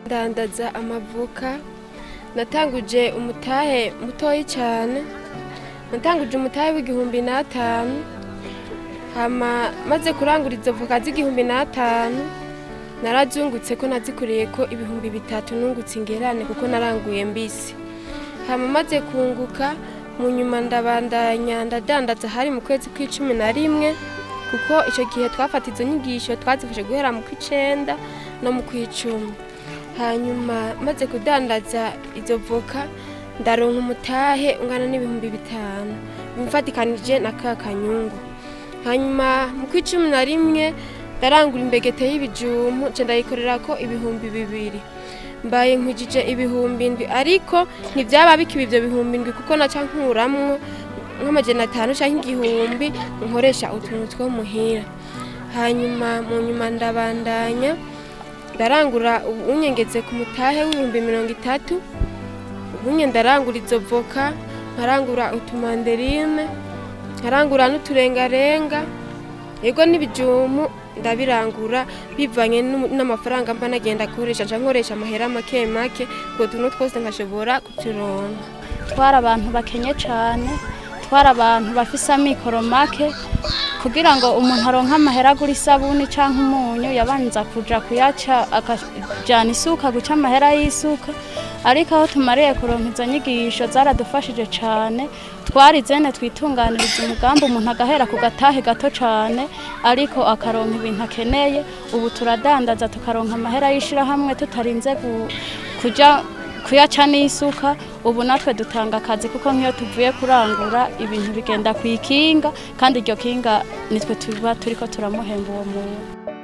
ndandaza amavoka natanguje umutahe mutoyi cyane natanguje umutahe w'igihumbi n'atanu hama maze kurangura izo voka z'igihumbi n'atanu narazungutse ko nazikuriye ko ibihumbi bitatu nungutse ingerane kuko naranguye mbisi hama maze kunguka mu nyuma ndabandanya ndadandaza hari mu kwezi kw'icumi na rimwe kuko icyo gihe twafata izo nyigisho twazifashe guhera mu kw'icenda no mu kw'icumi hanyuma maze kudandaza izo voka ndaronka umutahe ungana n'ibihumbi bitanu bimfatikanije na ka kanyungu hanyuma mu kw'icumi na rimwe ndarangura imbegete y'ibijumbu nca ndayikorera ko ibihumbi bibiri mbaye nkwujije ibihumbi ndwi ariko ntibyaba bikiba ibyo bihumbi ndwi kuko naca nkuramwo nk'amajana atanu cyangwa igihumbi nkoresha utuntu two muhira hanyuma mu nyuma ndabandanya ndarangura unyengeze ku mutahe w'ibihumbi mirongo itatu ubunye ndarangura izo voka nkarangura utumanderine nkarangura n'uturengarenga yego n'ibijumu ndabirangura bivanye n'u- n'amafaranga mba nagenda akoresha nca nkoresha amahera make make utwo tuntu twose nkashobora kuturonka twari abantu bakenye cyane twari abantu bafise amikoro make kugira ngo umuntu aronke amahera agura isabuni cyangwa umunyu yabanza kuja kuyaca akajana isuka guca amahera y'isuka ariko aho tumariye kuronka izo nyigisho zaradufashije cyane twari zene twitunganiriza umugambi umuntu agahera ku gatahe gato cyane ariko akaronka ibintu akeneye ubu turadandaza tukaronka amahera y'ishirahamwe tutarinze gu- kuja kuyaca n'isuka ubu natwe dutanga akazi kuko nk'iyo tuvuye kurangura ibintu bigenda ku ikinga kandi iryo kinga nitwe tuba turiko turamuhemba uwo muntu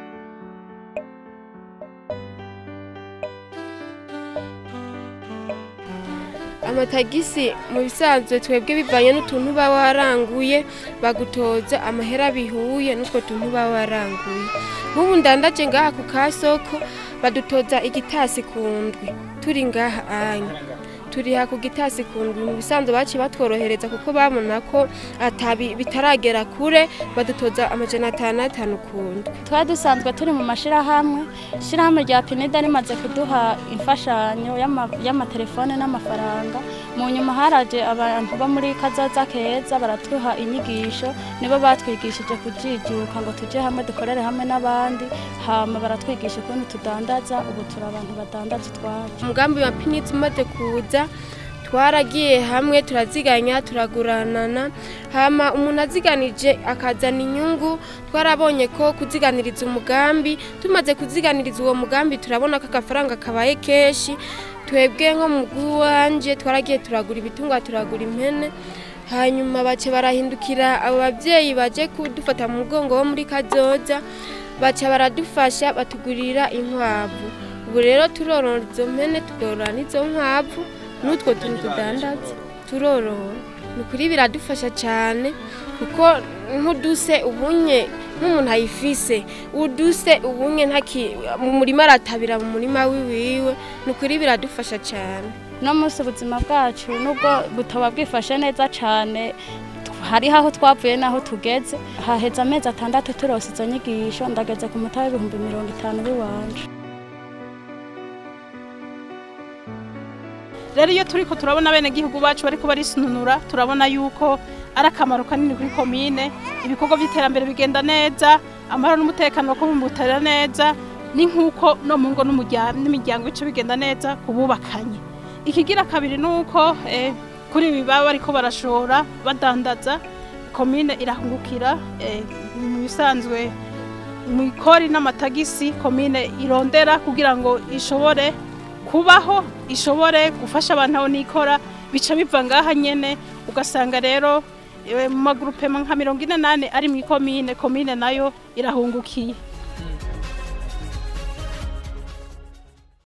amatagisi mu bisanzwe twebwe bivanye n'utuntu uba waranguye bagutoza amahera bihuye n'utwo tuntu uba waranguye nk'ubu ndandaje ngaha ku kasoko badutoza igitasi ku ndwi turi ngaha anya turiha ku gitasi ku ndwi mu bisanzwe baciye batworohereza kuko babona ko atabi bitaragera kure badutoza amajana atanu atanu ku ndwi twari dusanzwe turi mu mashirahamwe ishirahamwe rya pinida rimaze kuduha imfashanyo y'ama- y'amatelefone n'amafaranga mu nyuma haraje abantu bo muri kazoza keza baratuha inyigisho nibo batwigishije kujijuka ngo tuje hamwe dukorere hamwe n'abandi hama baratwigisha ukuntu tudandaza ubu turi abantu badandaza utwacu umugambi wa pinitsi umaze kuza twaragiye hamwe turaziganya turaguranana hama umuntu aziganije akazana inyungu twarabonye ko kuziganiriza umugambi tumaze kuziganiriza uwo mugambi turabona ko agafaranga kabaye kenshi twebwe nko mu bw'iwanje twaragiye turagura ibitungwa turagura impene hanyuma bace barahindukira abo babyeyi baje kudufata mu mugongo wo muri kazoza baca baradufasha batugurira inkwavu ubu rero turorora izo mpene tukorora n'izo nkwavu n'utwo tuntu tudandaza turorora ni ukuri biradufasha cyane kuko nk'uduse ubunye nk'umuntu ayifise uduse ubunye ntaki mu murima aratabira mu murima wiwiwe ni ukuri biradufasha cyane no munsi ubuzima bwacu nubwo butaba bwifashe neza cyane hariho aho twavuye n'aho tugeze haheze amezi atandatu turose izo nyigisho ndageze ku mutahe w'ibihumbi mirongo itanu w'iwanje rero iyo turiko turabona bene gihugu bacu bariko barisununura turabona yuko ari akamaro kanini kuri komine ibikorwa by'iterambere bigenda neza amahoro n'umutekano bakabumbutarira neza ni nk'uko no mu ngo n'umurya- n'imiryango bice bigenda neza ku bubakanye ikigira kabiri ni uko eh, kuri ibi baba bariko barashora badandaza komine irahungukira eh, mu bisanzwe mu ikori n'amatagisi komine irondera kugira ngo ishobore kubaho ishobore gufasha abantu aho nikora bica biva ngaha nyene ugasanga rero eh, mu magurupema nka mirongo ine nane ari mu ikomine komine nayo irahungukiye